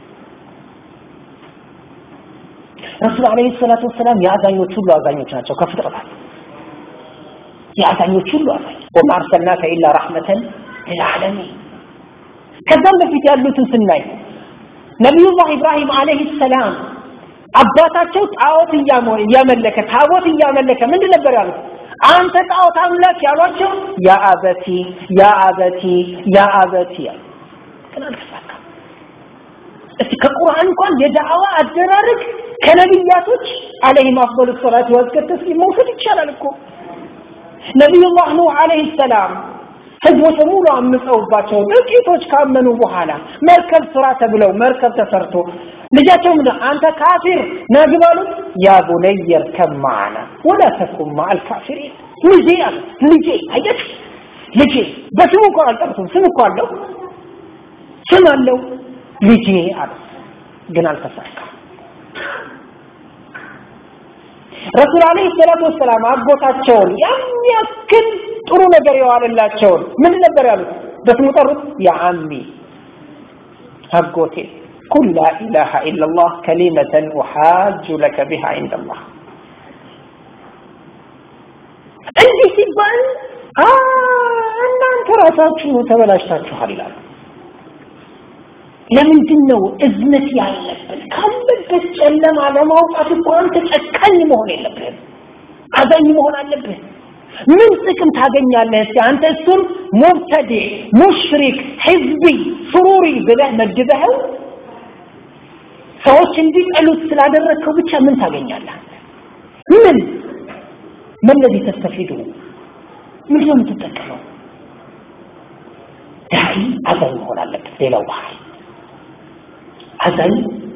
ረሱል አለይሂ ሰላቱ ወሰላም የአዛኞች ሁሉ አዛኞች ናቸው ከፍጥረታት የአዛኞች ሁሉ አዛኝ ወማ አርሰልናከ ኢላ ረሕመተን ልልዓለሚን ከዛም በፊት ያሉትን ስናይ ነቢዩላህ ኢብራሂም አለይሂ ሰላም አባታቸው ጣዖት እያመለከ ታቦት እያመለከ ምንድን ነበር ያሉት አንተ ጣዖት አምላክ ያሏቸው ያ አበቲ ያ አበቲ ያ አበቲ ያሉ ግን አልተሳካም እስቲ ከቁርአን እንኳን የዳዕዋ አደራረግ ከነቢያቶች አለይሂም አፍዶሉ ሰላት ወዝከ ተስሊም መውሰድ ይቻላል እኮ ነቢዩላህ ኑህ አለይሂ ሰላም ህዝቦች በሙሉ አምፀውባቸው ጥቂቶች ካመኑ በኋላ መርከብ ስራ ተብለው መርከብ ተሰርቶ ልጃቸው ምንድን አንተ ካፊር ነግባሉት ያ ቡነየ እርከብ መዓና ወላ ተኩን መዐል ካፊሪን ልጄ አለ ልጄ አይደል ልጄ በስሙ እኮ አልጠሩትም ስም እኮ አለው ስም አለው ልጄ አለ ግን አልተሳካም ረሱል አለይሂ ሰላቱ ወሰላም አጎታቸውን የሚያክል ጥሩ ነገር የዋለላቸውን ምን ነበር ያሉት በስሙ ጠሩት ያ አሚ አጎቴ ቁል ላ ኢላሃ ኢላላህ ከሊመተን ኡሓጁ ለከ ቢሃ ዒንደላህ እንዲህ ሲባል እናንተ ራሳችሁ ተበላሽታችኋል ይላሉ ለምንድን ነው እዝነት ያለብን ካለበት ጨለማ ለማውጣት እኮ አንተ ጨካኝ መሆን የለብህም አዛኝ መሆን አለብህ ምን ጥቅም ታገኛለህ እስቲ አንተ እሱን ሙብተዲዕ ሙሽሪክ ህዝቢ ሱሩሪ ብለህ መድበኸው ሰዎች እንዲጠሉት ስላደረግከው ብቻ ምን ታገኛለህ ምን ምን ለዚህ ተስተፊዱ ምን ነው የምትጠቀመው ዳዒ አዛኝ መሆን አለበት ሌላው ባህል አዛኝ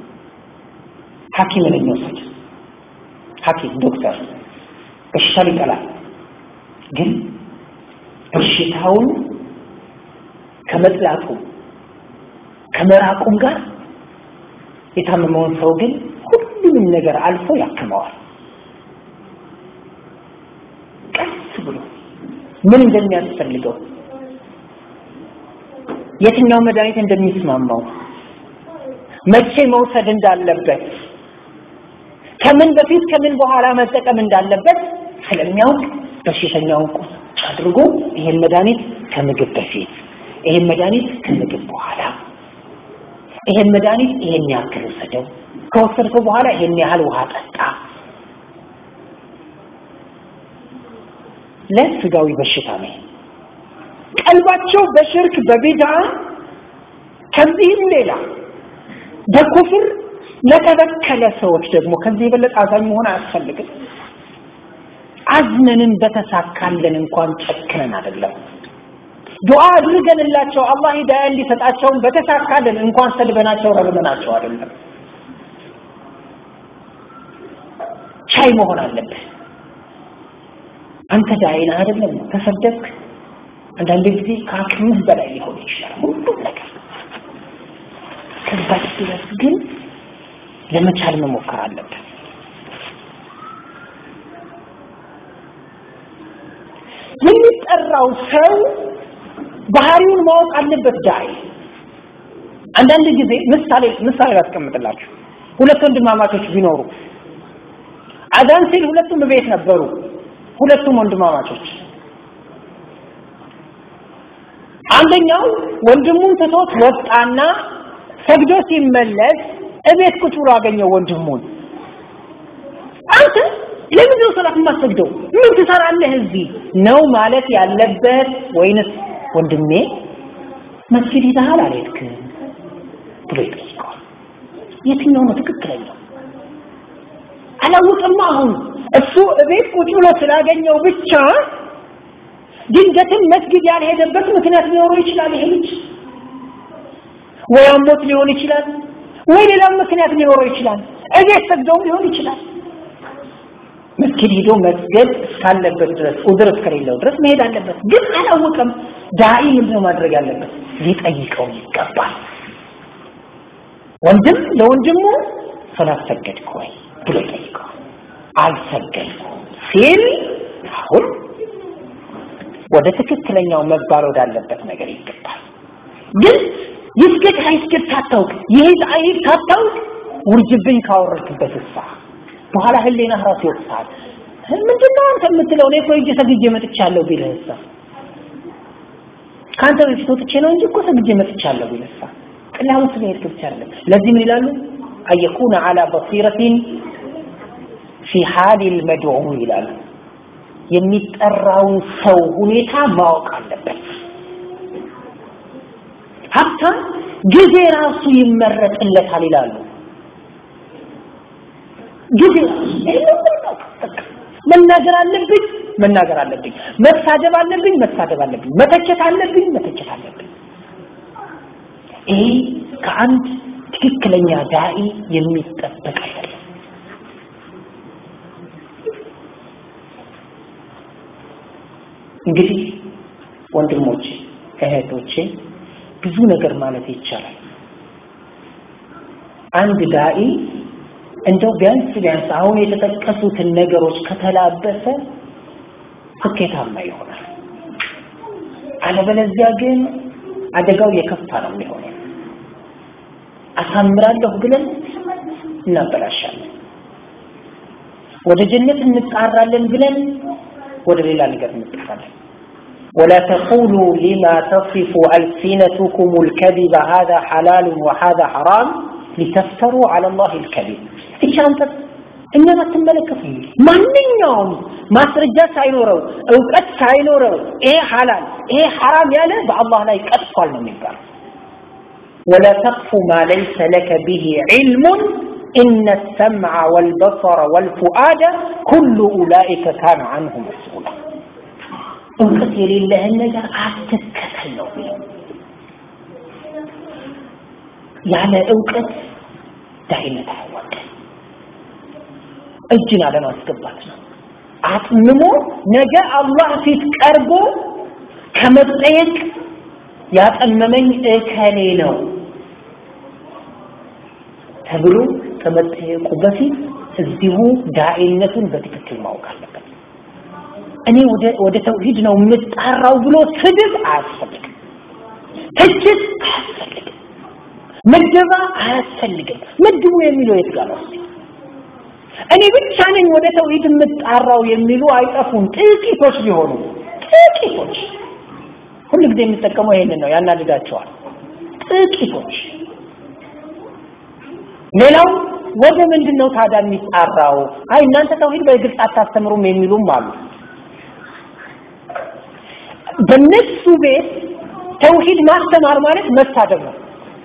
ሐኪምን እንውሰድ ሐኪም ዶክተር በሽታ ይጠላል ግን በሽታውን ከመጥላቱ ከመራቁም ጋር የታመመውን ሰው ግን ሁሉንም ነገር አልፎ ያክመዋል ቀስ ብሎ ምን እንደሚያስፈልገው የትኛው መድኃኒት እንደሚስማማው መቼ መውሰድ እንዳለበት ከምን በፊት ከምን በኋላ መጠቀም እንዳለበት ስለሚያውቅ በሽተኛውን ቁጭ አድርጎ ይሄን መድኃኒት ከምግብ በፊት ይሄን መድኃኒት ከምግብ በኋላ ይሄን መድኃኒት ይሄን ያክል ውሰደው ከወሰድከው በኋላ ይሄን ያህል ውሃ ጠጣ ለስጋዊ በሽታ ነው ቀልባቸው በሽርክ በቢድዓ ከዚህም ሌላ በኩፍር ለተበከለ ሰዎች ደግሞ ከዚህ የበለጠ አዛኝ መሆን አያስፈልግም አዝነንም በተሳካለን እንኳን ጨክነን አይደለም ዱዓ አድርገንላቸው አላህ ሂዳያ እንዲሰጣቸውን በተሳካለን እንኳን ሰድበናቸው ረግመናቸው አይደለም ቻይ መሆን አለብህ አንተ ዳይና አይደለም ተሰደብክ አንዳንድ ጊዜ ከአቅምህ በላይ ሊሆን ይችላል ሁሉም ነገር ከዛች ድረስ ግን ለመቻል መሞከር አለብን የሚጠራው ሰው ባህሪውን ማወቅ አለበት ዳይ አንዳንድ ጊዜ ምሳሌ ምሳሌ ላስቀምጥላችሁ ሁለት ወንድማማቾች ቢኖሩ አዛን ሲል ሁለቱም ቤት ነበሩ ሁለቱም ወንድማማቾች አንደኛው ወንድሙን ትቶት ወጣና ሰግዶ ሲመለስ እቤት ቁጭ ብሎ አገኘው ወንድሙን አንተ ለምን ነው ሰላት የማትሰግደው ምን ትሰራለህ እዚህ ነው ማለት ያለበት ወይንስ ወንድሜ መስጊድ ሄደሃል አልሄድክም ብሎ ይጠይቀዋል የትኛው ነው ትክክለኛው አላውቅም አሁን እሱ እቤት ቁጭ ብሎ ስላገኘው ብቻ ድንገትም መስጊድ ያልሄደበት ምክንያት ሊኖረው ይችላል ይሄ ልጅ ወይ አሞት ሊሆን ይችላል ወይ ሌላም ምክንያት ሊኖረው ይችላል እቤት ሰግደውም ሊሆን ይችላል መስጊድ ሄዶ መስገድ እስካለበት ድረስ ኡድር እስከሌለው ድረስ መሄድ አለበት ግን አላወቀም ዳኢ ምንድነው ማድረግ ያለበት ሊጠይቀው ይገባል ወንድም ለወንድሙ ሰላት ሰገድክ ወይ ብሎ ይጠይቀዋል አልሰገድኩም ሲል አሁን ወደ ትክክለኛው መባል ወዳለበት ነገር ይገባል ግን ይስገድ አይስገድ ሳታውቅ ይሄድ አይሄድ ሳታውቅ ውርጅብኝ ካወረድክበት እሳ በኋላ ህሊና ራሱ ይወቅሳል ምንድነው አንተ የምትለው እኔ እኮ ሂጅ ሰግጄ መጥቻለሁ ቢልህ እሳ ከአንተ በፊት ወጥቼ ነው እንጂ እኮ ሰግጄ መጥቻለሁ ቢልህ እሳ ቅላሙ ስለሄድክ ብቻ አይደለም ለዚህ ምን ይላሉ አየኩነ አላ በሲረቲን ፊ ሐል ልመድዑ ይላሉ የሚጠራውን ሰው ሁኔታ ማወቅ አለበት ሀብታም ጊዜ ራሱ ይመረጥለታል ይላሉ ጊዜ መናገር አለብኝ መናገር አለብኝ መሳደብ አለብኝ መሳደብ አለብኝ መተቸት አለብኝ መተቸት አለብኝ ይሄ ከአንድ ትክክለኛ ዳኢ የሚጠበቅ አይደለም እንግዲህ ወንድሞቼ እህቶቼ ብዙ ነገር ማለት ይቻላል አንድ ዳኢ እንደው ቢያንስ ቢያንስ አሁን የተጠቀሱትን ነገሮች ከተላበሰ ስኬታማ ይሆናል አለበለዚያ ግን አደጋው የከፋ ነው የሚሆነው አሳምራለሁ ብለን እናበላሻለን ወደ ጀነት እንጣራለን ብለን ወደ ሌላ ነገር እንጣራለን ولا تقولوا لما تصف ألسنتكم الكذب هذا حلال وهذا حرام لتفتروا على الله الكذب እቺ አንተ እኛን አትመለከትም ማንኛውም ማስረጃ ሳይኖረው እውቀት ሳይኖረው ይሄ ሐላል ይሄ ሐራም ያለ በአላህ ላይ ቀጥፏል ነው የሚባለው ولا تقف ما ليس لك به علم إن السمع والبصر والفؤاد كل أولئك كان عنه مسؤولا እውቀት የሌለህን ነገር አትከተል ነው ያለ እውቀት ዳይነት አይወቀም እጅን አለማስገባት ነው አጥምሞ ነገ አላህ ፊት ቀርቦ ከመጠየቅ ያጠመመኝ እከሌ ነው ተብሎ ከመጠየቁ በፊት እዚሁ ዳኢነቱን በትክክል ማወቅ አለበት እኔ ወደ ወደ ተውሂድ ነው የምጣራው ብሎ ስድብ አያስፈልግም ትችት አያስፈልግም ምደባ አያስፈልግም ምድቡ የሚለው የት ጋር ነው እኔ ብቻ ነኝ ወደ ተውሂድ የምጣራው የሚሉ አይጠፉም ጥቂቶች ቢሆኑ ጥቂቶች ሁሉ ጊዜ የሚጠቀመው ይሄንን ነው ያናድዳቸዋል ጥቂቶች ሌላው ወደ ምንድን ነው ታዲያ የሚጣራው አይ እናንተ ተውሂድ በግልጽ አታስተምሩም የሚሉም አሉ በነሱ ቤት ተውሂድ ማስተማር ማለት መሳደብ ነው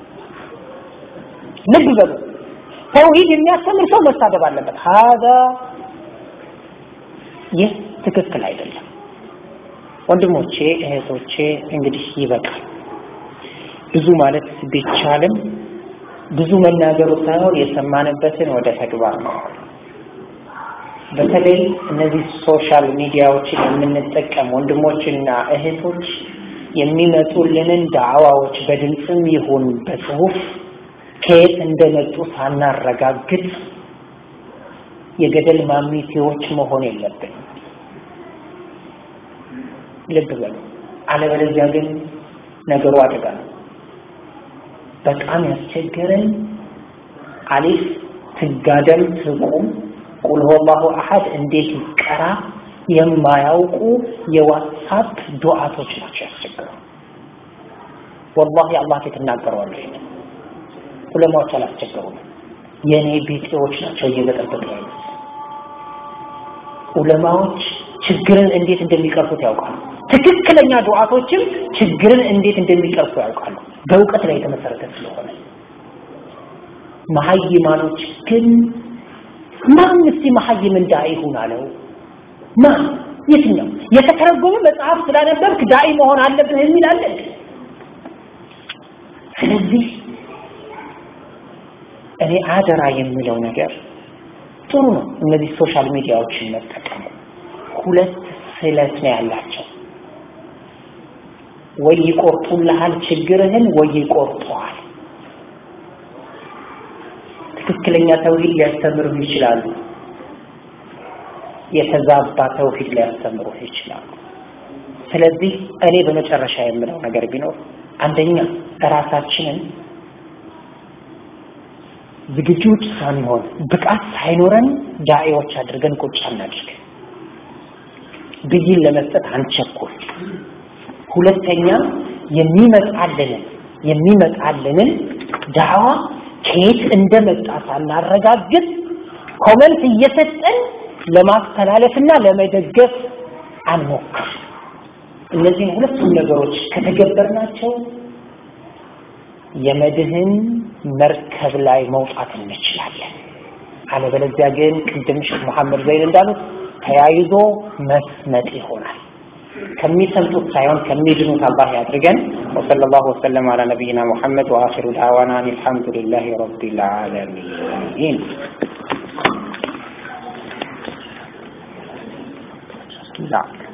ልብ በሉ ተውሂድ የሚያስተምር ሰው መሳደብ አለበት هذا ይህ ትክክል አይደለም ወንድሞቼ እህቶቼ እንግዲህ ይበቃል ብዙ ማለት ቢቻልም ብዙ መናገሩ ሳይሆን የሰማንበትን ወደ ተግባር ነው በተለይ እነዚህ ሶሻል ሚዲያዎችን የምንጠቀም ወንድሞችና እህቶች የሚመጡልንን ዳዕዋዎች በድምፅም ይሁን በጽሁፍ ከየት እንደመጡ ሳናረጋግጥ የገደል ማሚቴዎች መሆን የለብንም። ልብ በሉ። አለበለዚያ ግን ነገሩ አደጋ ነው። በጣም ያስቸገረን አሊፍ ትጋደም ትቁም ቁል ሁወላሁ አሐድ እንዴት ይቀራ የማያውቁ የዋትሳፕ ዱዓቶች ናቸው ያስቸገሩ። ወላሂ አላህ ፊት እናገረዋለሁ። ይሄንን ዑለማዎች አላስቸገሩም። የኔ ቢጤዎች ናቸው እየበጠበጡ ያሉት። ዑለማዎች ችግርን እንዴት እንደሚቀርፉት ያውቃሉ። ትክክለኛ ዱዓቶችም ችግርን እንዴት እንደሚቀርፉ ያውቃሉ። በእውቀት ላይ የተመሰረተ ስለሆነ መሀይማኖች ግን ማን እስቲ መሀይም እንዳይ ይሁን አለው? ማን የትኛው የተተረጎመ መጽሐፍ ስላነበብክ ዳኢ መሆን አለብህ የሚል አለ? ስለዚህ እኔ አደራ የሚለው ነገር ጥሩ ነው። እነዚህ ሶሻል ሚዲያዎችን መጠቀሙ ሁለት ስለት ነው ያላቸው። ወይ ይቆርጡልሃል ችግርህን፣ ወይ ይቆርጠዋል። ትክክለኛ ተውሂድ ሊያስተምሩህ ይችላሉ። የተዛባ ተውሂድ ሊያስተምሩህ ይችላሉ። ስለዚህ እኔ በመጨረሻ የምለው ነገር ቢኖር አንደኛ እራሳችንን ዝግጁዎች ሳንሆን ብቃት ሳይኖረን ዳዒዎች አድርገን ቁጭ አናድርግ። ብይን ለመስጠት አንቸኩል። ሁለተኛ የሚመጣልንን የሚመጣልንን ዳዕዋ ከየት እንደመጣ ሳናረጋግጥ ኮመንት እየሰጠን ለማስተላለፍና ለመደገፍ አንሞክር። እነዚህን ሁለቱም ነገሮች ከተገበርናቸው የመድህን መርከብ ላይ መውጣት እንችላለን። አለበለዚያ ግን ቅድም ሼክ መሐመድ ዘይን እንዳሉት ተያይዞ መስመጥ ይሆናል። ከሚሰምጡት ሳይሆን ከሚድኑት አላህ ያድርገን። ወሰለላሁ ወሰለም አላ ነቢይና ሙሐመድ ወአኺሩ ዳዕዋና አልሐምዱሊላሂ ረቢል ዓለሚን። ላ